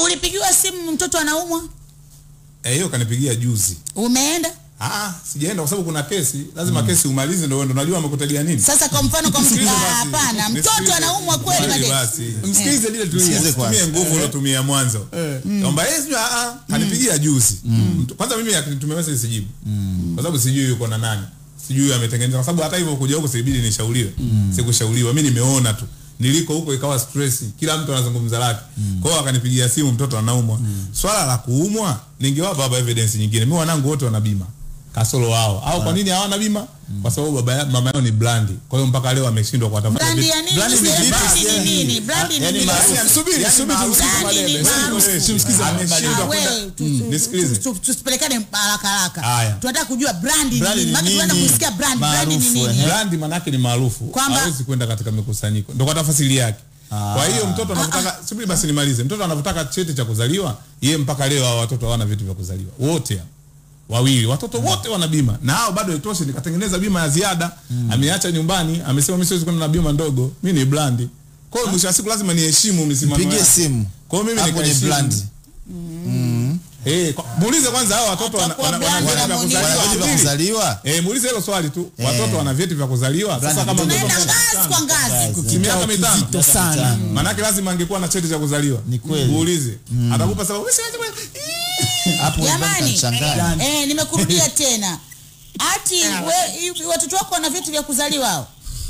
ulipigiwa simu mtoto anaumwa Eh, hiyo kanipigia juzi. umeenda Ah, sijaenda kwa sababu kuna kesi, lazima kesi umalize ndio ndio unajua amekutegea nini. sasa kwa mfano kwa mtu Nisikilize Ah, basi. hapana mtoto Nisikilize. anaumwa kweli Kweli madeni basi. Msikilize lile tu Msikilize tumie kwanza. nguvu ulotumia mwanzo. Kwamba yeye sio ah ah, kanipigia juzi. Mtu- Kwanza mimi akinitumia message sijibu. Kwa sababu sijui yuko na nani. Sijui ametengeneza kwa sababu hata hivyo kuja huko sibidi nishauriwe. Sikushauriwa. Mimi nimeona tu. Niliko huko ikawa stress. Kila mtu anazungumza lake. Kwa hiyo akanipigia simu mtoto anaumwa. Swala la kuumwa ningewapa baba evidence nyingine. Mimi wanangu wote wana bima. Kasoro wao. Au kwa nini hawana bima? Kwa sababu baba ya- mama yao ni blandi. Kwa hiyo mpaka leo ameshindwa kuwatafuta brandi vitu. ya nini Brandi ni Brandi vipi? ni nini brandi ni Yaani nini maarufu. Yaani, subiri, Yaani subiri maarufu. tumsikize Brandi ni Madebe. maarufu. Tumsikize Ameshindwa Ah, kwenda- wewe, tu- Mm, tu- nisikilize. tu- tu- tusipelekane haraka haraka Haya. tunataka kujua brandi ni Brandi nini ni maana tunaenda nini? kusikia brandi brandi ni Maarufu, nini eh. brandi manake ni maarufu Kwamba- hawezi kwenda katika mikusanyiko ndo kwa tafasiri yake kwa hiyo mtoto anavotaka subiri basi nimalize mtoto anavotaka cheti cha kuzaliwa yeye mpaka leo hao watoto hawana vitu vya kuzaliwa wote hao. wawili watoto wote wana bima na hao bado itoshi nikatengeneza bima ya ziada ameacha nyumbani amesema mimi siwezi kwenda na bima ndogo mimi ni brandi kwa hiyo mwisho wa siku lazima niheshimu misimamo Pigie yake. simu. kwa hiyo mimi Hapo ni nikaheshimu. brand. eh kwa- muulize kwanza hao watoto wana Atakuwa wana- wana brandi vyeti vya na kuzaliwa Wana vitu vya Subiri. kuzaliwa. Eh, muulize hilo swali tu. Watoto wana vyeti vya kuzaliwa. Sasa kama mtoto tunaenda ana- ngazi kwa ngazi si miaka mitano. kizito sana Manake lazima angekuwa na cheti cha kuzaliwa. Ni kweli. Muulize. Atakupa sababu. "Wewe siwezi kwenda." Hapo jamani utachanganya. eh, nimekurudia tena ati we, hivi watoto wako wana vitu vya kuzaliwa hao?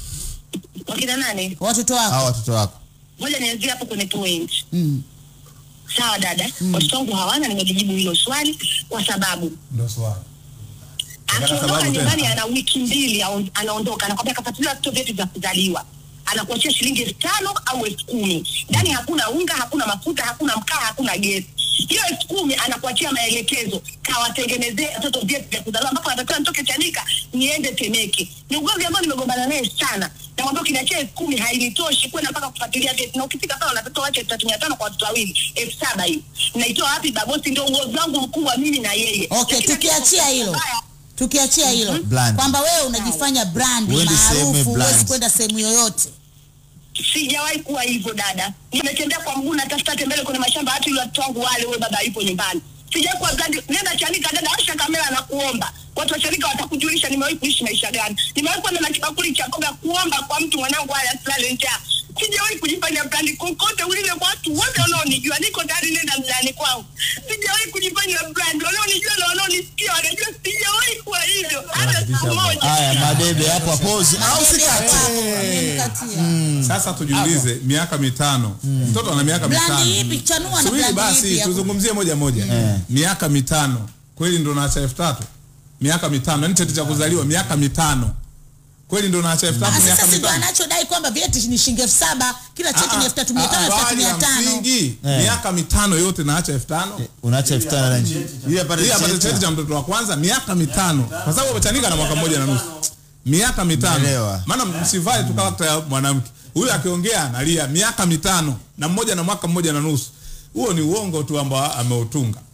wakina nane watoto Hao wako watoto wako. moja nianzie hapo kwenye point Mm. sawa dada watoto wangu hawana nimejibu hilo swali kwa sababu Ndio swali. Unataka akiondoka sababu nyumbani tena? ana wiki mbili aon- anaondoka anakwambia kafuatilia vitoto vyetu vya kuzaliwa anakuachia shilingi elfu tano au elfu kumi ndani hakuna unga hakuna mafuta hakuna mkaa hakuna gesi hiyo elfu kumi anakuachia maelekezo kawatengenezee watoto vyetu vya kuzaliwa ambapo anatakiwa nitoke chanika niende temeke ni ugomvi ambao nimegombana naye sana namwambia ukiniachia elfu kumi hainitoshi kwenda mpaka kufuatilia vyeti na ukifika pale unatakiwa wache elfu tatu mia tano kwa watoto wawili elfu saba hii naitoa wapi babosi ndio ugomvi wangu mkubwa mimi na yeye okay Lakini tukiachia hilo mbaya, tukiachia hilo Brand. kwamba wewe unajifanya brandi Uende sehemu maarufu brand. huwezi kwenda sehemu yoyote sijawahi kuwa hivyo dada nimetembea kwa mguu natafuta tembele kwenye mashamba hata yule watoto wangu wale wewe baba yupo nyumbani sijawahi kuwa brandi nenda chanika dada asha kamera na kuomba watu wa chanika watakujulisha nimewahi kuishi maisha gani nimewahi kwenda na kibakuli cha mboga kuomba kwa mtu mwanangu haya asilale njaa sijawahi kujifanya brandi kokote ulile watu wote wanaonijua niko tayari nenda mlani kwangu sijawahi kujifanya brandi wanaonijua na wanaonisikia wanajua sijawahi kuwa hivyo hata siku moja Haya, madebe hapo pause. Au sikate. Nimemkatia. Sasa tujiulize miaka mitano. Mtoto ana miaka brandi mitano. ipi chanua na Subiri brandi basi ipi ya ku- tuzungumzie moja moja. Miaka mitano. Kweli ndo naacha elfu tatu? Miaka mitano. Yaani cheti cha kuzaliwa miaka mitano. Kweli ndo naacha elfu tatu Ah, miaka sasa si ndo mitano. anachodai kwamba vyeti ni shilingi elfu saba kila cheti ni elfu tatu mia tano elfu tatu Swali mia la tano msingi, Eh. miaka mitano yote naacha elfu tano Unaacha elfu tano na nje. Ili apate ili apate cheti. cheti cha mtoto wa kwanza miaka mitano kwa sababu amechanika na mwaka mmoja na nusu miaka mitano Naelewa. maana msivae tu karakta ya mwanamke huyu akiongea analia miaka mitano na mmoja na mwaka mmoja na nusu huo ni uongo tu ambao ameutunga